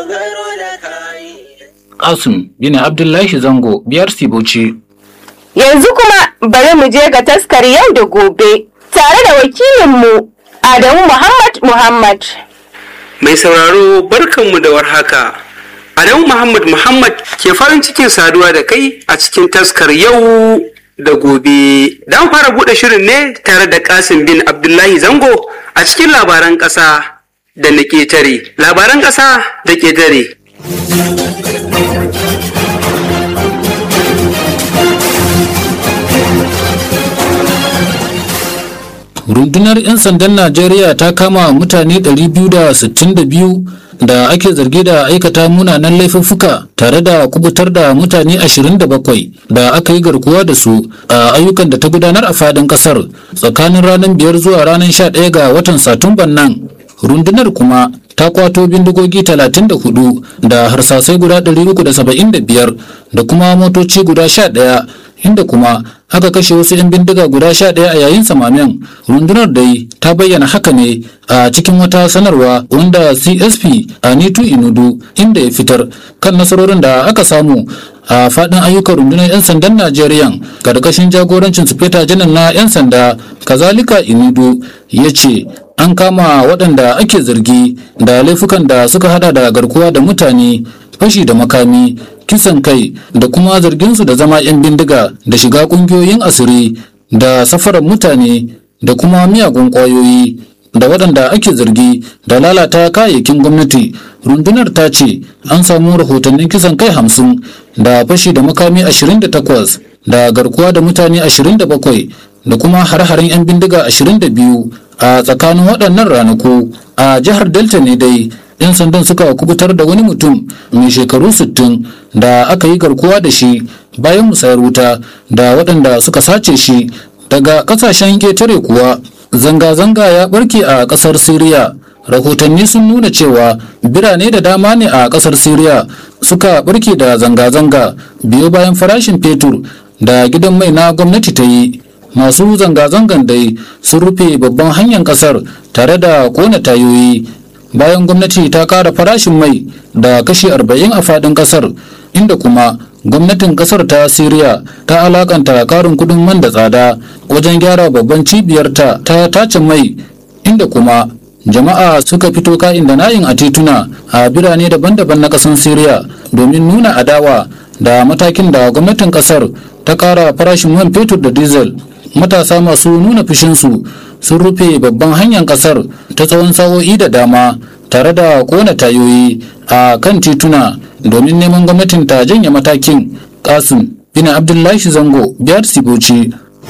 Kasim bin Abdullahi Zango biyar Sibuci. Yanzu kuma bari mu je ga taskar yau da gobe tare da wakilinmu Adamu Muhammad Muhammad. Mai sauraro barkanmu da warhaka. Adamu Muhammad Muhammad ke farin cikin saduwa da kai a cikin taskar yau da gobe. Dan fara buɗe shirin ne tare da Kasim bin Abdullahi Zango a cikin labaran ƙasa da na ƙetare. Labaran ƙasa da ƙetare. rundunar 'yan sandan najeriya ta kama mutane 262 da ake zargi da aikata munanan laifuffuka tare da kubutar da mutane 27 da aka yi garkuwa da su a ayyukan da ta gudanar a fadin kasar tsakanin ranar 5 zuwa ranar 11 ga watan satumban nan rundunar kuma ta kwato bindigogi 34 da harsasai guda 375 da kuma motoci guda 11 inda kuma aka kashe wasu 'yan bindiga guda sha ɗaya a yayin samamen rundunar dai ta bayyana haka ne a cikin wata sanarwa wanda csp anitu inudu inda ya fitar kan nasarorin da aka samu a faɗin ayyukan rundunar 'yan sandan najeriya karkashin jagorancin sufeta janar na 'yan sanda kazalika inudu ya ce an kama waɗanda ake zargi da laifukan da suka hada da garkuwa da mutane fashi da makami kisan kai da kuma zarginsu da zama 'yan bindiga da shiga kungiyoyin asiri da safarar mutane da kuma miyagun kwayoyi da waɗanda ake zargi da lalata kayayyakin gwamnati rundunar ta ce an samu rahotannin kisan kai hamsin da fashi da makami 28 da garkuwa da mutane 27 da kuma har-haren 'yan bindiga 22 a tsakanin waɗannan ranaku a jihar delta ne dai 'yan sandan suka kubutar da wani mutum mai shekaru 60 da aka yi garkuwa da shi bayan musayar wuta da waɗanda suka sace shi daga ƙasashen ƙetare kuwa zanga-zanga ya ɓarke a ƙasar siriya rahotanni sun nuna cewa birane da dama ne a ƙasar siriya suka ɓarke da zanga-zanga biyo bayan farashin fetur da gidan mai na gwamnati ta yi masu zanga-zangan dai sun rufe babban hanyar ƙasar tare da kona tayoyi bayan gwamnati ta kara farashin mai da kashi 40 a fadin kasar inda kuma gwamnatin kasar ta siriya ta alakanta karin kudin man da tsada wajen gyara babban cibiyarta ta tace mai inda kuma jama'a suka fito ka'in da na'in a tituna a birane daban-daban na kasar siriya domin nuna adawa da matakin da gwamnatin kasar ta kara farashin man fetur da diesel matasa masu nuna fushinsu sun rufe babban hanyar kasar ta tsawon sa'o'i da dama tare da kona tayoyi a kan tituna domin neman gwamnatin ta janye matakin kasim bin abdullahi zango biyar sigoci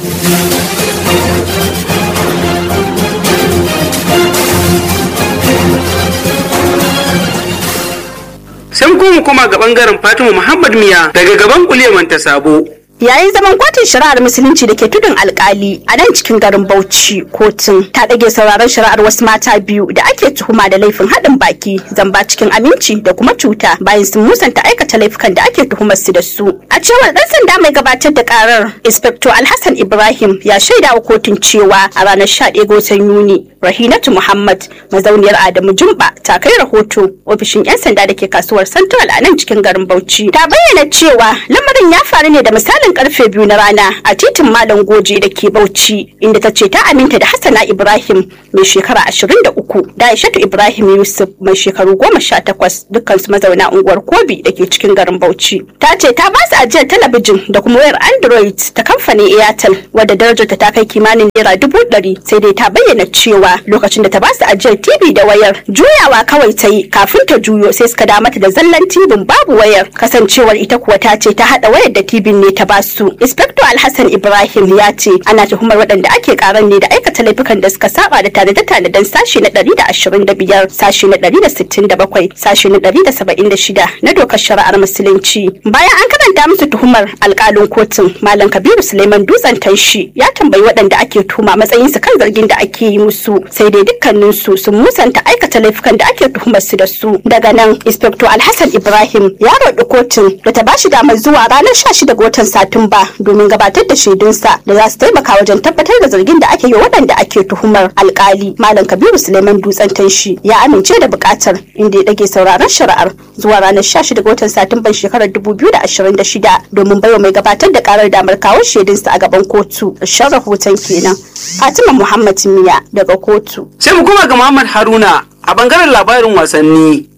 sai kuma kuma ga bangaren fatima muhammad miya daga gaban kuleman ta sabo Yayin zaman kotun shari'ar musulunci da ke tudun alkali a nan cikin garin Bauchi kotun ta ɗage sauraron shari'ar wasu mata biyu da ake tuhuma da laifin haɗin baki zamba cikin aminci da kuma cuta bayan sun musanta aikata laifukan da ake tuhumar su da su. A cewar ɗan sanda mai gabatar da karar Inspector Alhassan Ibrahim ya shaida wa kotun cewa a ranar 11 ga watan Yuni Rahinatu Muhammad mazauniyar Adamu Jumba ta kai rahoto ofishin 'yan sanda da ke kasuwar Central a nan cikin garin Bauchi. Ta bayyana cewa lamarin ya faru ne da misalin karfe biyu na rana a titin Malam Goje da ke Bauchi inda ta ce ta aminta da Hassana Ibrahim mai shekara 23 da Aishatu Ibrahim Yusuf mai shekaru 18 dukkansu mazauna unguwar Kobi da ke cikin garin Bauchi. Ta ce ta ba su ajiyar talabijin da kuma wayar Android ta kamfanin Airtel wadda darajarta ta kai kimanin naira dubu ɗari sai dai ta bayyana cewa lokacin da ta ba su ajiyar TV da wayar juyawa kawai ta yi kafin ta juyo sai suka da mata da zallan TV babu wayar kasancewar ita kuwa ta ce ta haɗa wayar da TV ne ta ba su. Inspector Alhassan Ibrahim ya ce ana tuhumar waɗanda ake karan ne da aikata laifukan da suka saba da tanade-tanaden sashi na 125 sashi na 167 sashi na 176 na dokar shari'ar musulunci. Bayan an karanta musu tuhumar alkalin kotun Malam Kabiru Suleiman Dutsen Tanshi ya tambayi waɗanda ake tuhuma matsayinsu kan zargin da ake yi musu sai dai dukkaninsu sun musanta aikata laifukan da ake tuhumar su da su. Daga nan Inspector Alhassan Ibrahim ya roɗi kotun da ta bashi damar zuwa ranar 16 ga watan Satumba domin gabatar da shaidunsa da za su taimaka wajen tabbatar da zargin da ake yi waɗanda ake tuhumar alkali Malam Kabiru Suleiman Dutsen Tanshi ya amince da buƙatar inda ya ɗage sauraron shari'ar zuwa ranar 16 ga watan Satumban shekarar 2026 domin baiwa mai gabatar da karar damar kawo shaidunsa a gaban kotu. Shan rahoton kenan. Fatima Muhammad Miya daga kotu. sai mu koma ga Muhammad Haruna a bangaren labarin wasanni